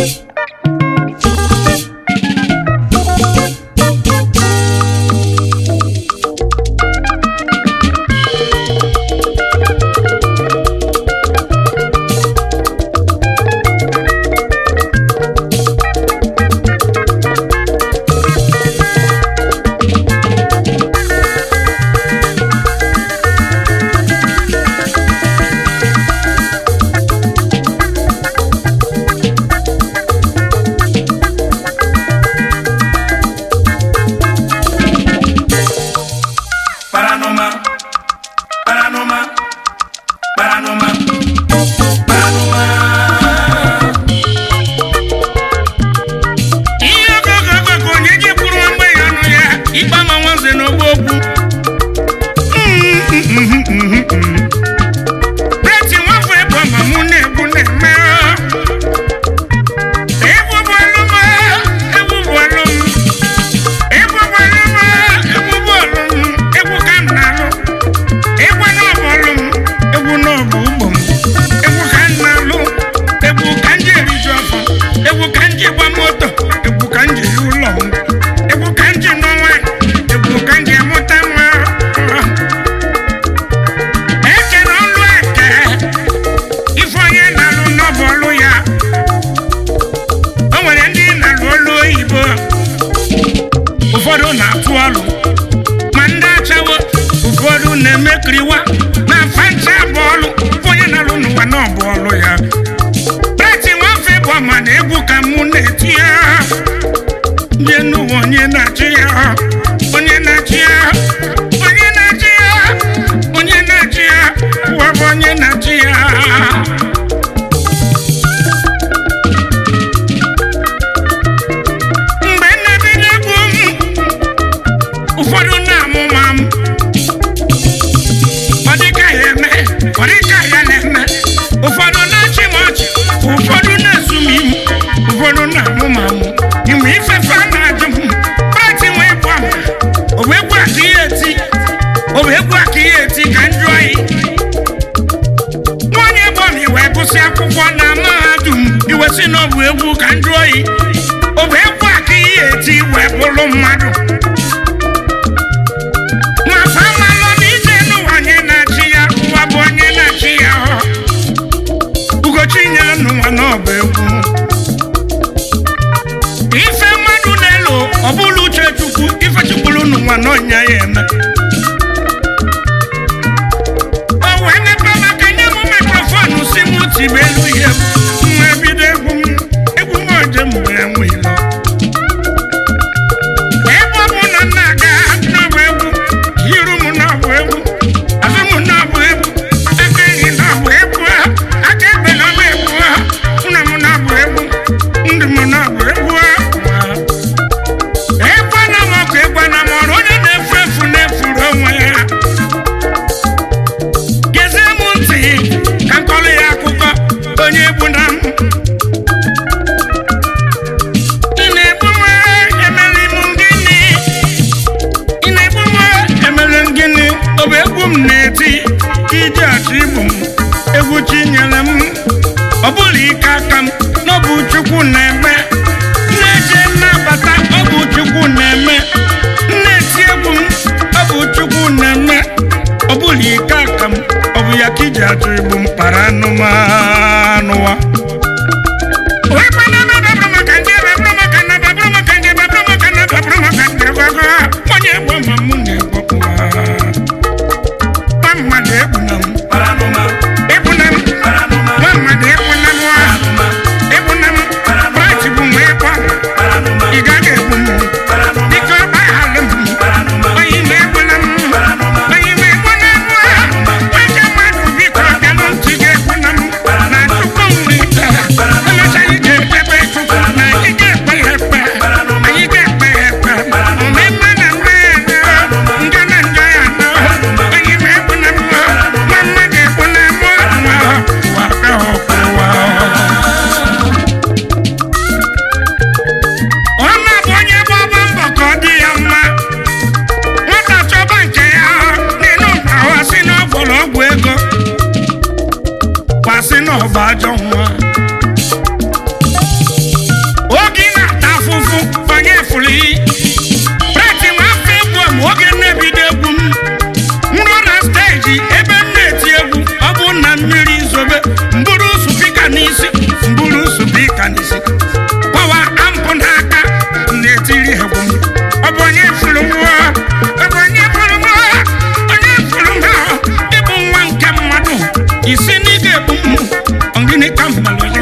Paranoma, paranoma, paranoma, paranoma. ihe ogogogo ka onye ji kwuru nwa mgbe ya ọnụ ya ikpe ama nwanze n'ogbo okwu preti nwafọ ebe ma mụ na-egbu na-eme egwu bụ ọlụm egwu bụ ọlụm egwu bụ ọlụm egwu bụ ọlụm egwu ka m na-alụ egwu na ọbụ ọlụm egwu na ọbụ ugbo m egwu ka m na-alụ egwu ka m ji eriju afọ egwu ka m ji gba moto egwu ka m ji yi ụlọ m egwu ka m ji nọ nwaanyị egwu ka m ji amụta nwa ekere ọlụ eke ife onye na-alụ n'ọbụ ọlụ ya o nwere ndị na-alụ olu oyibo ụfọdụ na-atụ ọlụ ma ndị achawo ụfọdụ na-emekiriwa na fancha bụ ọlụ ife onye na-alụ n'ụwa n'ọbụ ọlụ ya Preti nwafe bụ ọma na egwu ka mụ na-eti ya ndị n'ụwa onye na-achị ya onye na-achị ya onye na-achị ya onye na-achị ya ụwa bụ onye na-achị ya mgbe m na-ebido egwu m ụfọdụ na-amụ ma m ọ dịka ya eme ọ dịka ya na-eme ụfọdụ na-achị m ọchị ụfọdụ na-esu m imu ụfọdụ na-amụ m amụ inwe ifefe a na-ajụ m pati wee bụ ama o wee gwa ka ihe eti o wee gwa ka ihe eti ka m jụọ ya nwanyị bụ m iwee gụsị akwụkwọ na mahadum iwe si na ọ bụ egwu ka m jụọ ya o wee gwa ka ihe eti wee bụrụ mmadụ ma famalọ na ije n'ụwa onye na-achị ya ụwa bụ onye na-achị ya ọ ugochi nyere n'ụwa n'ọba egwu ife mmadụ na-elo ọ bụla uche chukwu ife chukwuru n'ụwa n'ọnya ya eme o wee mepe maka nye m mikrofonu si m tibe elu ihe m nwa bido egwu m egwu m oje mgbe enwelo ebe ọ bụ na m na-aga n'ọbụ egwu iru m n'ọbụ egwu azụ m n'ọbụ egwu aka enyi n'ọbụ egwu aka ekpe n'ọbụ egwu nna m n'ọbụ egwu ndụ m n'ọbụ egwu egwu na m ọkụ egwu na m ọrụ onye na-efu efu na-efuru onwe ya gezie m ntị ka m kọrọ ya akụkọ onye egwu na m ị na-egbu m emeli m gịnị ị na-egbu m emeli m gịnị ọ bụ egwu m na-eti iji achọ igbu m egwu chinyere m ọ bụla ike aka m na ọ bụ chukwu na-eme na-eje nnabata ọ bụ chukwu na-eme na-eti egwu m ọ bụ chukwu na-eme ọ bụla ike aka m ọ bụ ya ka iji achọ igbu m kpara anụmanụwa Wee kwana na baburu maka ndị baburu maka na baburu maka ndị baburu maka na baburu maka ndị gwago onye egwu ma mụ na-egwu nwa mmadụ egwu na m Paranoma, egwu na m paranoma, nwa mmadụ egwu na m wa paranoma, egwu na m braịtị bụ nwa ịkwa paranoma, ị gaghị egwu m paranoma, biko gbaghalụ m paranoma, onye na-egwu na m paranoma, onye na-egwu na m wa nwoke mmadụ biko bịanụ ntị ga-egwu na m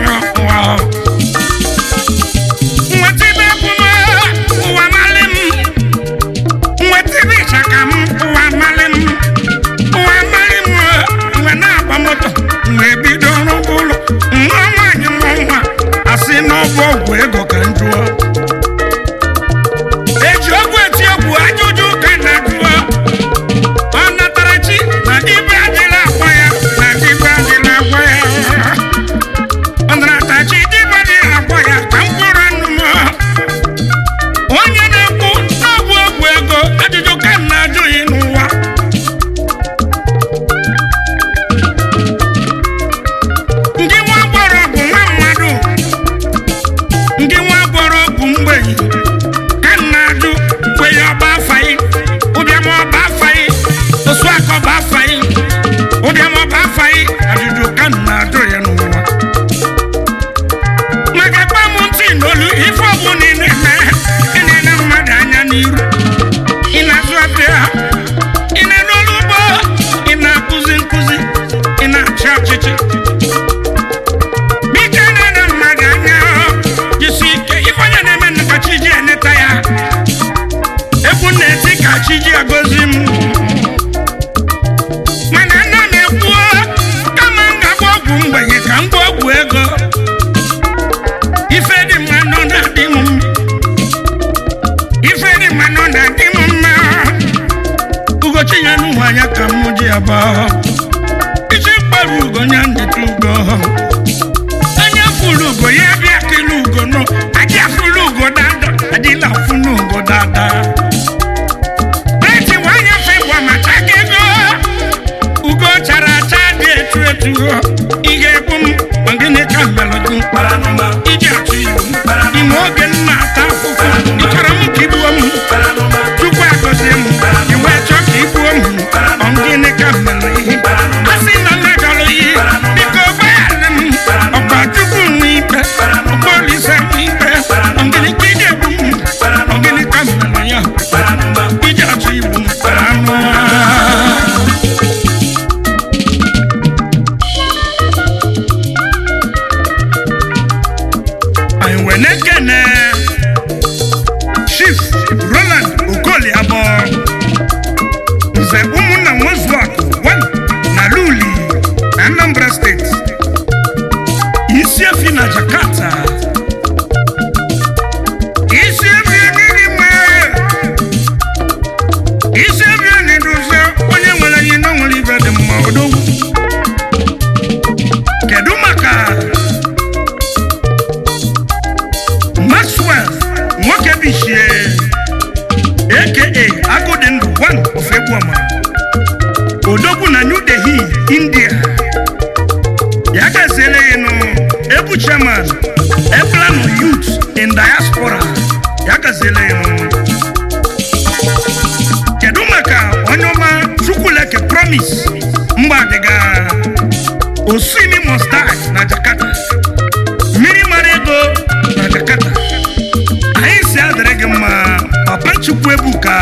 ụwa nweta ibe ekwume ụwa malị m nweta ibe ịchaka m ụwa malị m ụwa malị m mgbe na-agba moto mgbe bido rụba ụlọ nwa nwaanyị mụ nwa asị n'ọbụ ọgwụ ego ka m jụọ eji ọgwụ eti egwu ajụjụ ka na jụọ ọ natara chi na ibe adịla agwa ya na ibe adịla agwa ya ọ natara chi ibe adịla agwa ya ka mkpụrụ anụ m onye na-ekwu n'ọbụ ọgwụ ego ajụjụ ka m na-ajụghị n'ụwa ndị nwa gbọrọ bụ nwa mmadụ ndị nwa gbọrọ bụ mgbenyi ka m na-ajụ kwenye ọba afaghị ụbịam ọba afaghị osu aka ọba afaghị ụbịam ọba afaghị ajụjụ ka m na-ajụ ya n'ụwa maka gba m ntị n'olu ife ọbụla ị na-eme ị na-ele mmadụ anya n'iru ị na-azụ afịa ị na-ere ọrụ ugbo ị na-akụzi nkụzi ị na-achị ọchịchị biko na-ele mmadụ anya jisi ike ife onye na-eme nnukwu chi ji eneta ya egwu na-eti ka chi ji agozi m mana nna na-ekwu kama m ga-agba ọgwụ mgbenye ka m gba ọgwụ ego ife dị mma nọ na-adị m mma ife dị mma nọ na-adị m mma ugochi ya n'ụwa anya ka m ji aba isi kpara ugo nya ndịta ugo onye fụrụ ugo ya bịa kele ugo nọ adị afụrụ ugo dada adịla afụrụ ugo dada breti nwanyị fe gwa mata gị ego ugo chara acha dị etu etu ị ga-egbu m ma gịnị ka melụ gị Paranuma, iji achụ iwu ime oge m na-ata afụfụ ị chọrọ m ka igbuo m paranuma, tupu agọzie m iwe chọọ ka igbuo m ọ gịnị ka m mere ihe a sị na mmejọrọ ihe biko gbaghara m ọkwa tupu m nwee ikpe ọkwa olise m ikpe ọ gịnị ka ị ga-egbu m ọ gịnị ka m mere ya paranuma, iji achụ iwu m anụ anyị wee na-ekene chief roland okoli abụọ nze ụmụnna nwezuakụ wan na luli na anambra steeti isi efi na jakarta isi efi adịghị mma isi efi na-edozi onye nwere ihe na o nwere ibe dị mma odogwu kedu maka maxwell nwoke bichie aka agụdị ndụ one of egbuoma odogwu na new delhi india ya gaziele ya nụ ebu chairman eplano youth in diaspora ya gaziele ya nụ kedu maka onye ọma chukwuleke promise mgbadiga osimi must die na jakarta mmiri mara ego na jakarta anyị si adịrị gị mma papa chukwu ebuka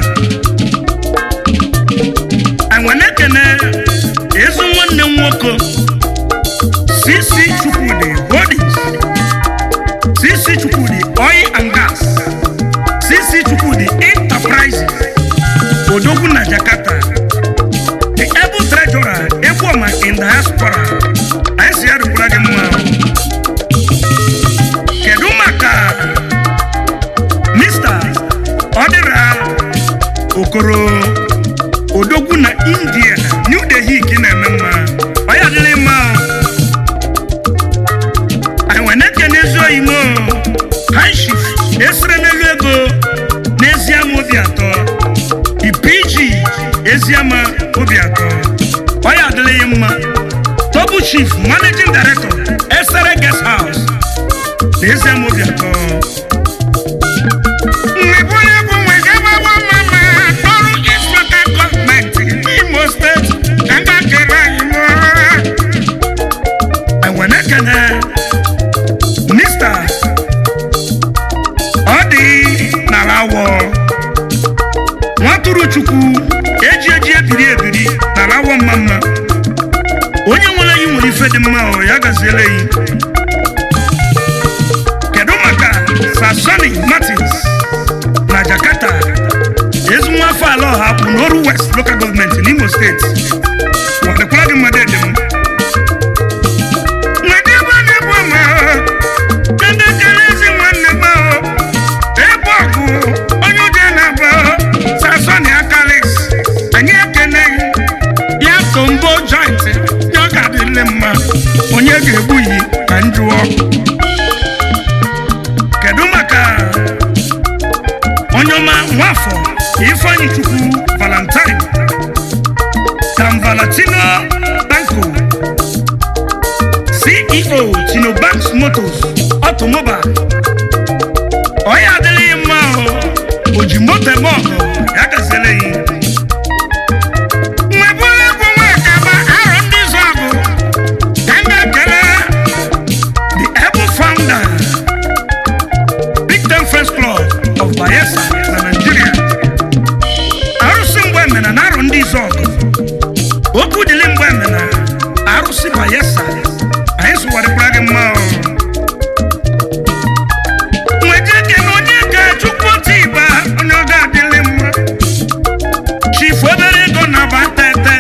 anyị na-ekene ezi nwanne m nwoke cc chukwudi holdings cc chukwudi oil and gas cc chukwudi enterprises odogwu na jakarta the able treasurer egbuoma in diaspora anyị si adịkwara gị mma kedu maka mr ọdịra okoro odogwu na india new delhi ka ị na-eme mma ọ ya adịrị mma anyị nwere na-ekene ezi oyimo hanshif esere n'elu ego n'eziama obi atọ ipg eziama obi atọ ọ ya adịrị ya mma tobu chief managing director esere guest house n'eziama obi atọ Mgbe onye bụ nwe gabawa mama ọrụ East Local Government n'Imo steeti ka m ga-ekele anyị mụọ. Enwe na-ekene Mr. Ọ dị n'ala awọ nwatụrụ Chukwu eji eji ebiri ebiri n'ala awọ mma mma onye nwere yi nwere ife dị mma ọ ya gaziele yi steeti ọ dịkwara gị mmadụ ede m nwede ebe a na-egbu ama ndị kere ezi nwanne m ahụ ebe ọgụ onye ụjọ na-agba sasoni akalis anyị ekeneghị ya kombo joint ya ọ ga-adịle mma onye ga-egbu yi ka m jụọ kedu maka onye ọma nwafọ ifeanyi chukwu valentine tam valentino banco ceo chinobanks motors automobile onye adịghị mma ahụ o ji moto eme ọgụ ya gaziele ya nwebụrụ egwu nwekaba arọ ndị zụ ọgụ ka m ga-ekele the able founder big ten first club of bayelsa na nigeria arụsị mgbe emena na arụ ndị izu ọgụ okwu dịlị mgbe emena arụsị bayelsa anyị sụwarịkwara gị mma ọ. nweta ekene onye ka chukwu otu ịba onye ọ ga-adịlị mma chifu obere ego na aba tete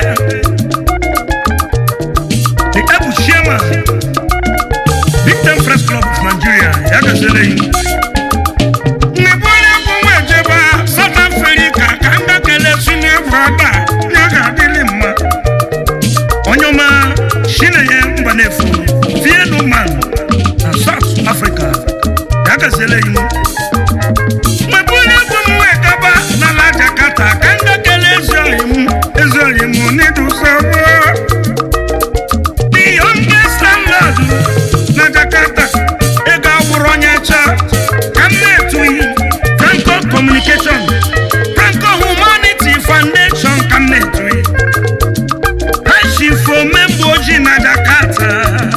the ebu chairman big ten first club of nigeria ya gazere yi nebụrụ egwu nwa ejebe south africa ka m ga-ekele senior brother ya ga-adịlị mma onye ọma chinenye mgbanefu fienu man na south africa ya gaziele yi nwebụrụ egwu m wee gaba n'ala jakarta ka m ga-ekele ezi oyi m ezi oyi m n'idusogbo the youngest landlord na jakarta ego awụrụ onye cha ka m na-etughị franco communication franco humanity foundation ka m na-etughị kashifo memba ojii na jakarta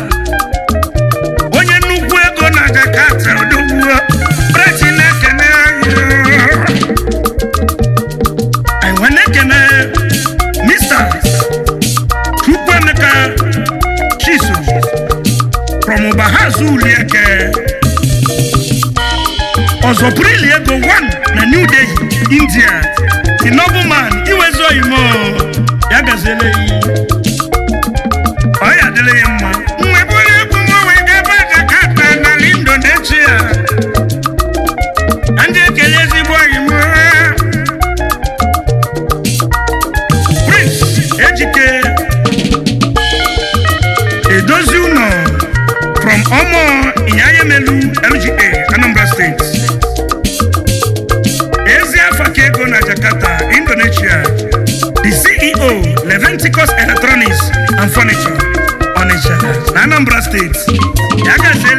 onye nnukwu ego na jakarta odogwuo preti na-ekene anyị anyị wee na-ekene mr chukwuemeka chiso from Bahazu Ulieke. Ọzọpụrụli ego one na New Delhi, India. The nobleman iwezo imo ya gaziele yi. Ọ ya adịla ya mma. Nwebụrụ egwu nwa wee gaba Jakarta n'ala Indonesia. Ndị ekele ezigbo imo. Prince Ejike edozi ụlọ from ọmọ ịnyanyemelu lga anambra steeti ezi afa ka ego na jakarta indonesia the ceo leventicus electronics and furniture onitsha na anambra steeti ya gazie